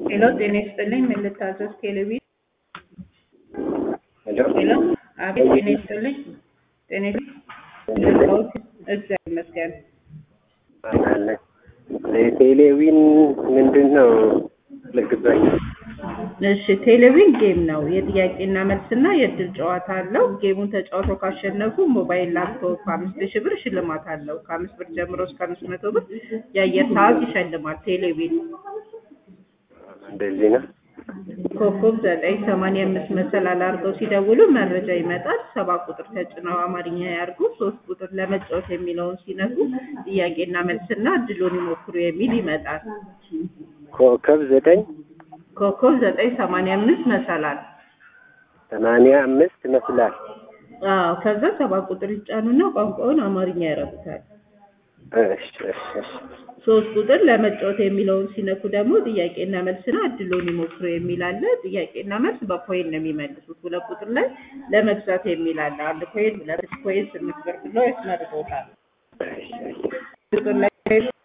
ሄሎ ጤና ይስጥልኝ። ምን ልታዘዝ? ቴሌቪዥን ሄሎ ሄሎ። አቤት ጤና ይስጥልኝ። ጤና ይስጥልኝ። እግዚአብሔር ይመስገን። አለ ቴሌዊን ምንድን ነው? ለግዛኝ እሺ ቴሌቪዥን ጌም ነው። የጥያቄና መልስና የእድል ጨዋታ አለው። ጌሙን ተጫውተው ካሸነፉ ሞባይል፣ ላፕቶፕ አምስት ሺህ ብር ሽልማት አለው። ከአምስት ብር ጀምሮ እስከ አምስት መቶ ብር የአየር ሰዓት ይሸልማል። ቴሌቪዥን እንደዚህ ነው። ኮከብ ዘጠኝ ሰማንያ አምስት መሰላል አድርገው ሲደውሉ መረጃ ይመጣል። ሰባት ቁጥር ተጭነው አማርኛ ያርጉ። ሶስት ቁጥር ለመጫወት የሚለውን ሲነኩ ጥያቄና መልስና እድሉን ይሞክሩ የሚል ይመጣል። ኮከብ ዘጠኝ ኮከብ ዘጠኝ ሰማንያ አምስት መሰላል ሰማንያ አምስት ይመስላል። አዎ ከዛ ሰባት ቁጥር ይጫኑና ቋንቋውን አማርኛ ያረጉታል። እሺ እሺ እሺ ሶስት ቁጥር ለመጫወት የሚለውን ሲነኩ ደግሞ ጥያቄና መልስና እድሉን ይሞክሩ የሚል አለ። ጥያቄና መልስ በኮይን ነው የሚመልሱት። ሁለት ቁጥር ላይ ለመግዛት የሚል አለ። አንድ ኮይን፣ ሁለት ኮይን፣ ስምንት ብር ብለው ያስመርጦታል። እሺ እሺ ቁጥር ላይ